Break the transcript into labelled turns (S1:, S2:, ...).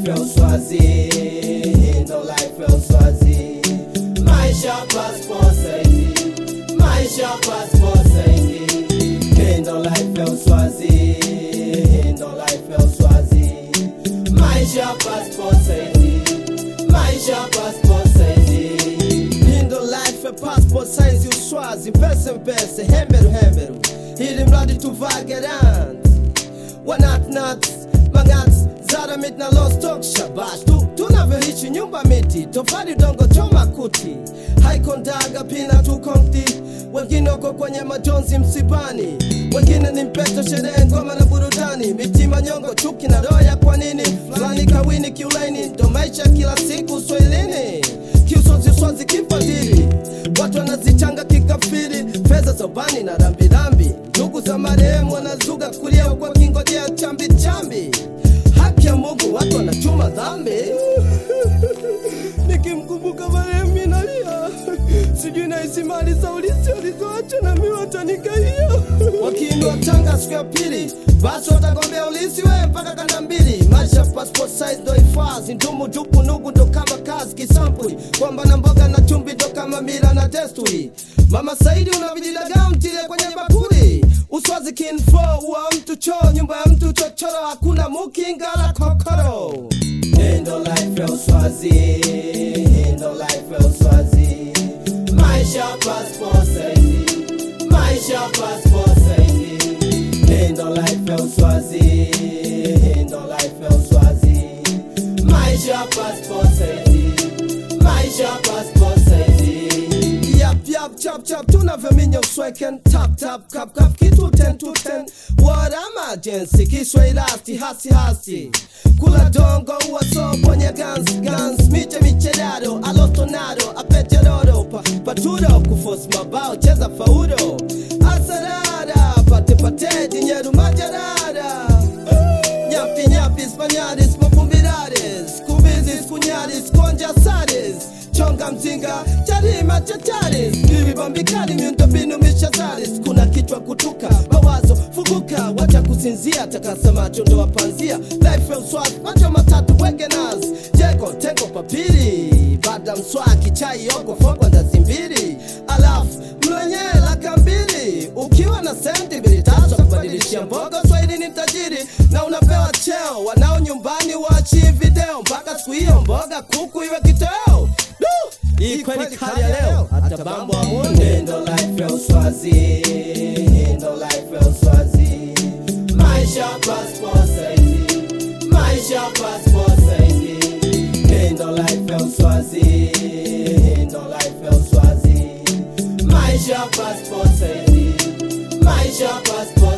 S1: life ya uswazi, ndo life ya uswazi. Maisha passport saizi, maisha passport saizi. Ndo life ya uswazi, ndo life ya uswazi. Maisha passport saizi, maisha passport saizi. Ndo life ya passport saizi uswazi, mpese mpese, hemberu hemberu. Ili mradi tuvagerant wanatnat mangat zara mit na lost talk shabash tu tunavyoishi nyumba miti tofali dongo choma kuti haikondaga pina tukonti wengine uko kwenye majonzi msibani wengine ni mpeto sherehe ngoma na burudani miti manyongo chuki na roya kwa nini fulani kawini kiulaini ndo maisha kila siku swahilini kiusoziswazi kifadhili watu wanazichanga kikafiri fedha za ubani na rambirambi ndugu za marehemu wanazuga kulia kwa kingojea chambi chambi haki ya mungu watu wanachuma dhambi nikimkumbuka marehemu minalia sijui nahisi mali za ulisi walizoacha na mi watanikaia wakiinua tanga siku ya pili basi watagombea ulisi we mpaka kanda mbili maisha passport size ndo hifadhi ndumu tupu nugu ndo kama kazi kisampuli kwamba na mboga na chumbi ndo kama mila na desturi mama saidi una vijidagaa mtile kwenye bakuli uswazi kinfo wa mtu choo nyumba ya mtu chochoro hakuna mukingala kokoro ndo life ya uswazi ndo life ya uswazi maisha passport saizi maisha passport saizi ndo life ya uswazi ndo life ya uswazi maisha passport saizi maisha passport saizi yap yap chap chap tunavyominya usweken tap tap kap kap kitu ten to ten what emergency kiswahilati hasi hasi kula dongo uwaso kwenye guns guns miche michelado alotonado apeteroro pa, paturo kufos mabao cheza faudo asarada pate pate dinyeru majarada nyapi nyapi spanyadis mapumbidares kubizis kunyaris konjasaris chonga mzinga charima chataris vivibambikali miundombinu mishazaris kuna kichwa kutuka mawazo fuguka wacha kusinzia takasa macho ndo wapanzia life ya uswasi macho matatu wegenas jego tego papiri baada mswaki chai ogo fogwa ndazi mbili alafu mlenye laka mbili ukiwa na senti mbili tatu za kubadilishia mboga swahili ni tajiri na unapewa cheo wanao nyumbani wachi video mpaka siku hiyo mboga kuku iwe kiteo Du! hii kweli kali ya leo hata bambo amune ndo life ya uswazi ndo life ya uswazi maisha passport saizi maisha passport saizi ndo life ya uswazi ndo life ya uswazi maisha passport saizi maisha passport